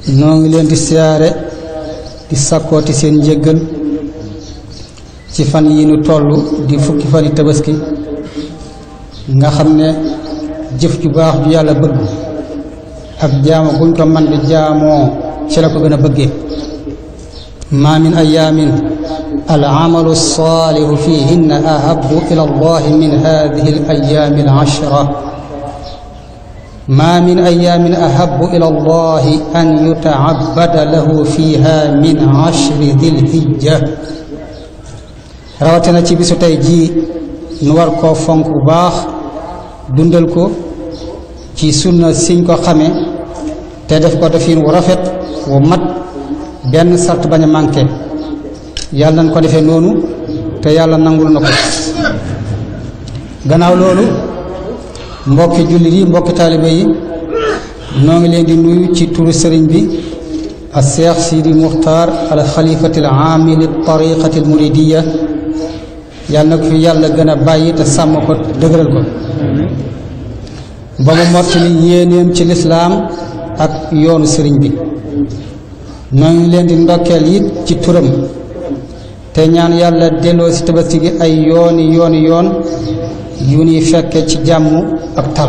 noo ngi leen di siyaare di sakkooti seen njéggal ci fan yi nu toll di fukki fan yi tabaski nga xam ne jëf ju baax ju yàlla bëgg ak jaamu buñ ko man di jaamoo ci la ko gën a bëggee ma min ayaamin al amalu saalihu fihinna ahabu ila allahi min hadihi al ayaami al ashra ma min ayaamin ahabu ila allahi an yutaabada lahu fiha min ashri dil hijja rawatina ci bisu tey jii nu war koo fonk bu baax dundal ko ci sunna siñ ko xame te def ko defin wu rafet wu mat benn sart bañ a manqué yàlla nañ ko defee noonu te yàlla nangul na ko gannaaw loolu mbokki jullit yi mbokki taalibe yi noo ngi leen di nuyu ci turu sëriñ bi al seex sidi muxtaar al xalifati al aami li tariqati al muridiya yàlla na ko fi yàlla gën a bàyyi te sàmm ko dëgëral ko ba mu mottali yéenéem ci lislaam ak yoonu sëriñ bi noo ngi leen di ndokkeel it ci turam te ñaan yàlla delloo si tabaski gi ay yooni yooni yoon yu ñuy fekke ci jàmm ak tal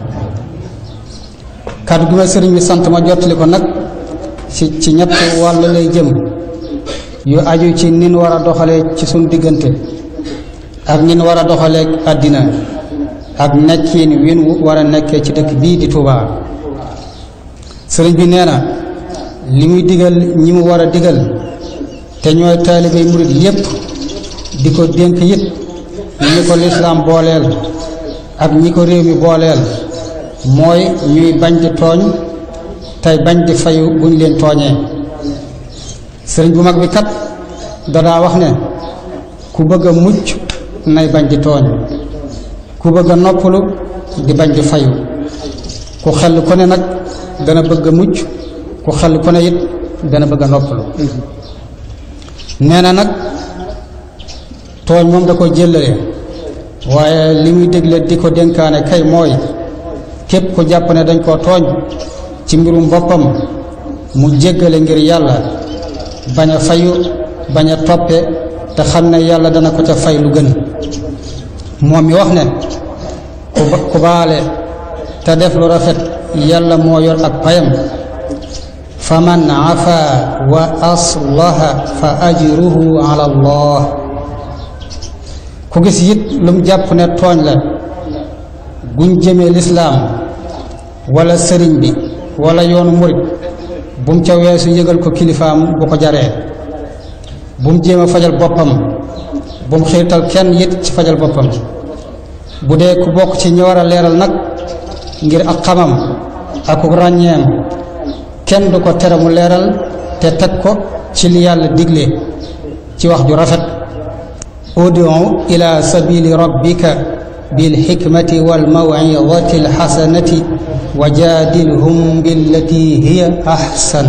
kàddu gi ma sëriñ bi sant ma jottali ko nag ci ci ñett wàll lay jëm yu aju ci nin war a doxalee ci suñ diggante ak nin war a doxalee àddina ak nekkiin win war a nekkee ci dëkk bii di Tuubaa sëriñ bi nee na li muy digal ñi mu war a digal te ñooy taalibey murit yépp di ko dénk it ñi ko lislaam booleel ak ñi ko réew mi booleel mooy ñuy bañ di tooñ tey bañ di fayu buñ leen tooñee sëriñ bu mag bi kat dadaa wax ne ku bëgg a mucc nay bañ di tooñ ku bëgg a noppalu di bañ di fayu ku xel ko ne nag dana bëgg a mucc ku xel ko ne it dana bëgg a noppalu nee na nag tooñ moom da ko jëllale waaye li muy dégle di ko dénkaane kay mooy képp ku jàpp ne dañ koo tooñ ci mbirum boppam mu jéggale ngir yàlla bañ a fayu bañ a toppe te xam ne yàlla dana ko ca fay lu gën moom mi wax ne ku baale te def lu rafet yàlla moo yor ak payam fa man afa wa aslaha fa ajruhu ala allah ku gis it lu mu jàpp ne tooñ la guñ jëmee lislaam wala sëriñ bi wala yoonu murit bu mu ca weesu yëgal ko kilifaam bu ko jaree bu mu jéem a fajal boppam bu mu xiirtal kenn it ci fajal boppam bu dee ku bokk ci ñi war a leeral nag ngir ak xamam ak ku ràññeem kenn du ko tere mu leeral te teg ko ci li yàlla digle ci wax ju rafet udu ila sabili rabbika bilxikmati walmawidati alxasanati wa jaadilhum billati hiya ahsan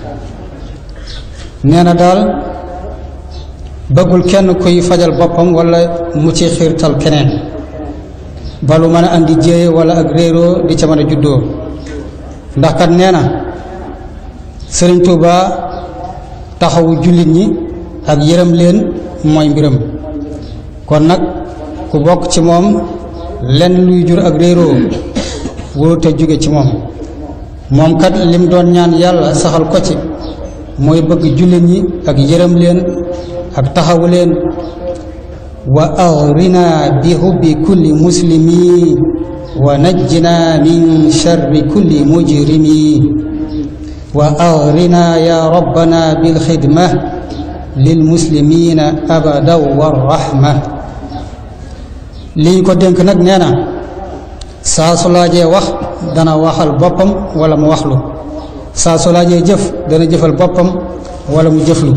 nee na daal bëggul kenn kuy fajal boppam wala mu ci xiirtal keneen balu mën a andi jéeye wala ak réeroo di ca mën a juddoo ndax kat nee na sëriñ Tuuba taxawu jullit ñi ak yërëm leen mooy mbiram kon nag ku bokk ci moom lenn luy jur ak réeroo wóorute jóge ci moom moom kat lim doon ñaan yàlla saxal ko ci mooy bëgg jullit ñi ak yërëm leen ak taxawu leen wa agrina bi hubbi kulli muslimi wa najjina min sharri kulli mujrimi wa agrina ya rabbana bilxidma lilmuslimina abadan warrahma li ñu ko dénk nag nee na saa su laajee wax dana waxal boppam wala mu waxlu saa su laajee jëf dana jëfal boppam wala mu jëflu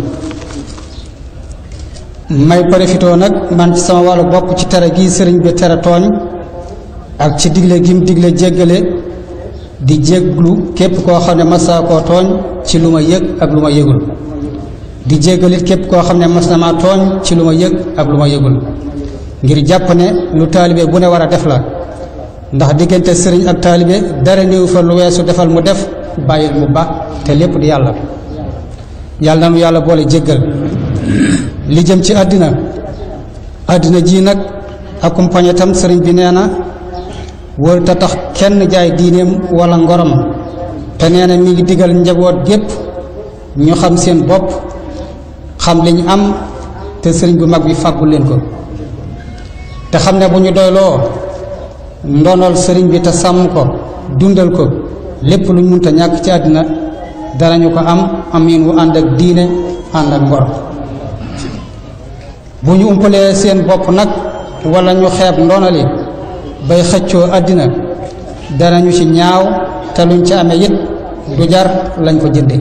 may profitoo nag man ci sama wàllu bopp ci tere gi sëriñ bi tere tooñ ak ci digle gim digle jéggale di jégglu képp koo xam ne masaa koo tooñ ci lu ma yëg ak lu ma yëgul di jéggalit képp koo xam ne mas na maa tooñ ci lu ma yëg ak lu ma yëgul ngir jàpp ne lu taalibe bu ne war a def la ndax diggante sëriñ ak taalibe dara néew fa lu weesu defal mu def bàyyil mu ba te lépp di yàlla yàlla nanu yàlla boole jéggal li jëm ci àddina àddina ji nag accompagné tam sëriñ bi nee na wër ta tax kenn jaay diineem wala ngorom te nee na mi ngi digal njaboot gépp ñu xam seen bopp xam li ñu am te sëriñ bu mag bi fàggul leen ko te xam ne bu ñu doyloo ndonol sëriñ bi te sàmm ko dundal ko lépp lu ñu mënta ñàkk ci àddina danañu ko am amin wu ànd ak diine ànd ak ngor bu ñu umpalee seen bopp nag wala ñu xeeb ndonali bay xëccoo àddina danañu ci ñaaw te luñ ci amee it du jar lañ ko jënde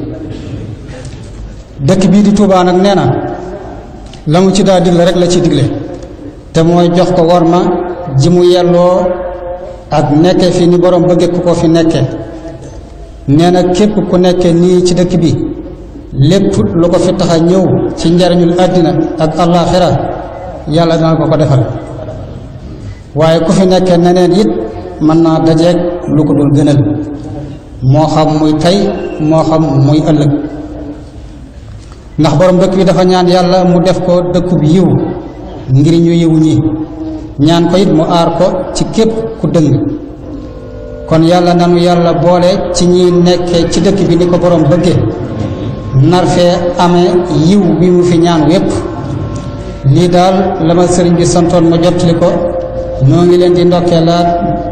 dëkk bii di Tuubaa nag nee na la mu ci daa digle rek la ci digle te mooy jox ko war ma ji mu yelloo ak nekke fi ni borom bëgge ku ko fi nekke nee na képp ku nekke nii ci dëkk bi lépp lu ko fi tax a ñëw ci njariñul àddina ak àllaaxira yàlla dana ko ko defal waaye ku fi nekke neneen it mën naa dajeeg lu ko dul gënal moo xam muy tey moo xam muy ëllëg ndax borom dëkk bi dafa ñaan yàlla mu def ko dëkkub yiw ngir ñu yiw ñi ñaan ko it mu aar ko ci képp ku dëng kon yàlla nanu yàlla boole ci ñi nekke ci dëkk bi ni ko borom bëgge nar fee amee yiw bi mu fi ñaan wépp lii daal la ma sëriñ bi santoon ma jottali ko noo ngi leen di ndokkee laat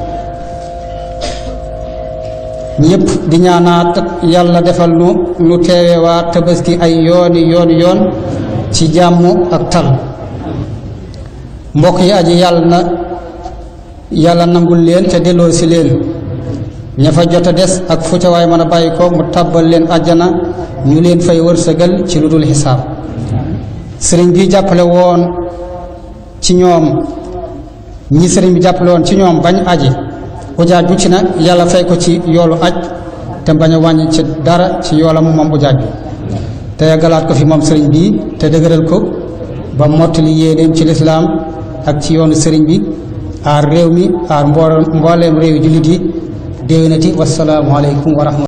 ñëpp di ñaanaat yàlla defal nu nu teewewaat tabaski ay yooni yooni yoon ci jàmm ak tal mbokk yi aji yàlla na yàlla nangul leen te delloo si leen ña fa jot a des ak fu ca waay mën a bàyyi ko mu tàbbal leen àjjana ñu leen fay wërsëgal ci lu dul xisaab sëriñ bi jàppale woon ci ñoom ñi sëriñ bi jàppale woon ci ñoom bañ aji ujaaj bu ci nag yàlla fay ko ci yoolu aj te bañ a wàññi ci dara ci yoolam moom ujaaj bi te yàggalaat ko fi moom sëriñ bi te dëgëral ko ba mottali yéeneem ci lislaam ak ci yoonu sëriñ bi aar réew mi aar mbooleem réew jullit yi déwénati wasalaamu aleykum wa rahmatulah